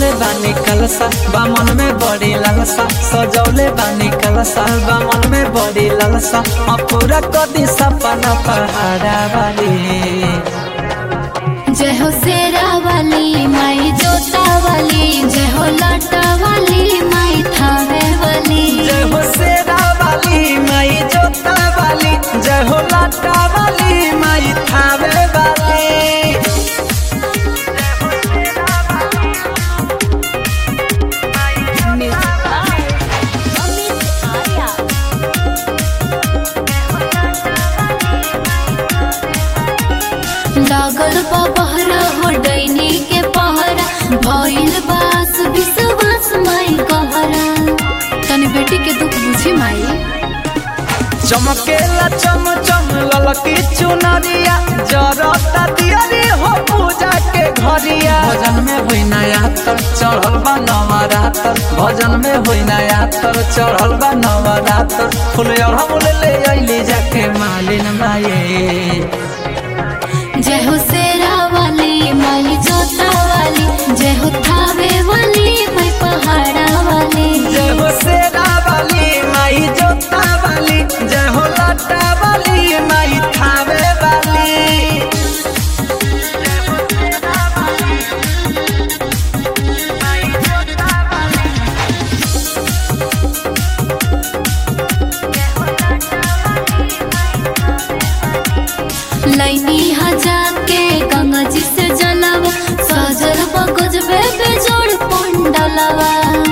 सजौले बानी कलसा बामन में बड़ी लालसा सजौले बानी कलसा बामन में बड़ी लालसा आ पूरा कदी सपना पहाड़ा वाली जय हो शेरा वाली माई जोता वाली जय हो लाटा वाली माई थावे वाली जय हो शेरा वाली माई जोता वाली जय हो लाटा वाली माई थावे वाली लागल बा बहरा हो डैनी के पहरा भइल बास विश्वास माई कहरा तनी बेटी के दुख बुझी माई चमकेला चम चम ललकी चुनरिया जरता दियरी हो पूजा के घरिया भजन में होई नया तर चढ़ल बा नवरातर भजन में होई नया तर चढ़ल बा नवरातर फूल अड़हुल ले अइली जाके मालिन माये जय हो शेरा वाली माई जोता वाली जय हो थावे वाली माई पहाड़ा वाली जय हो शेरा वाली माई जोता वाली जय हो लाटा वाली माई थावे वाली लैनी हजार के गंगा जी से जलवा सजल बगज बे बेजोड़ पंडलवा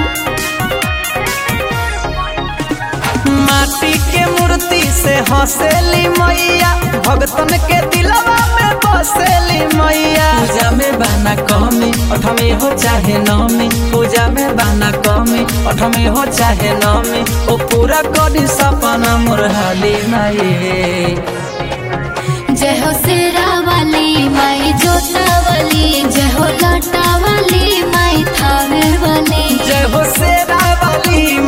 माटी के मूर्ति से हंसेली मैया भगतन के दिलवा में बसेली मैया पूजा में बाना कमी अठमी हो चाहे नमी पूजा में बाना कमी अठमी हो चाहे नमी ओ पूरा करी सपना मुरहाली माये जय हो शेरा वाली माई जोता वाली जय हो लाटा वाली माई थावे वाली जय हो शेरा वाली